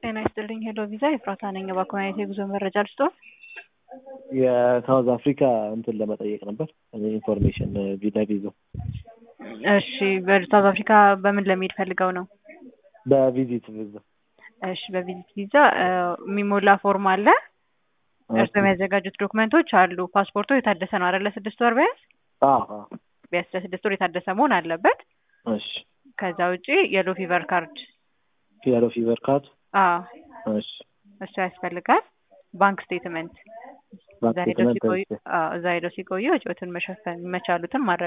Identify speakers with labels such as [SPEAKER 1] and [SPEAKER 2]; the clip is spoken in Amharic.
[SPEAKER 1] ጤና ይስጥልኝ ሄሎ ቪዛ ኤፍራታ ነኝ። በኮሚኒቲ የጉዞ መረጃ ልስጦ።
[SPEAKER 2] የሳውዝ አፍሪካ እንትን ለመጠየቅ ነበር ኢንፎርሜሽን ቪዛ ቪዛ
[SPEAKER 1] እሺ በሳውዝ አፍሪካ በምን ለመሄድ ፈልገው ነው?
[SPEAKER 2] በቪዚት ቪዛ
[SPEAKER 1] እሺ በቪዚት ቪዛ የሚሞላ ፎርም አለ። እርስዎ የሚያዘጋጁት ዶክመንቶች አሉ። ፓስፖርቶ የታደሰ ነው አይደለ? ስድስት ወር ቢያንስ ቢያንስ ለስድስት ወር የታደሰ መሆን አለበት።
[SPEAKER 2] እሺ
[SPEAKER 1] ከዛ ውጪ የሎ ፊቨር ካርድ
[SPEAKER 2] የሎ ፊቨር ካርድ
[SPEAKER 1] አዎ
[SPEAKER 2] እሺ
[SPEAKER 1] እሱ ያስፈልጋል። ባንክ ስቴትመንት እዛ ሄደው ሲቆዩ አዎ እዛ ሄደው ሲቆዩ ወጪዎትን መሸፈን መቻሉትን ማድረግ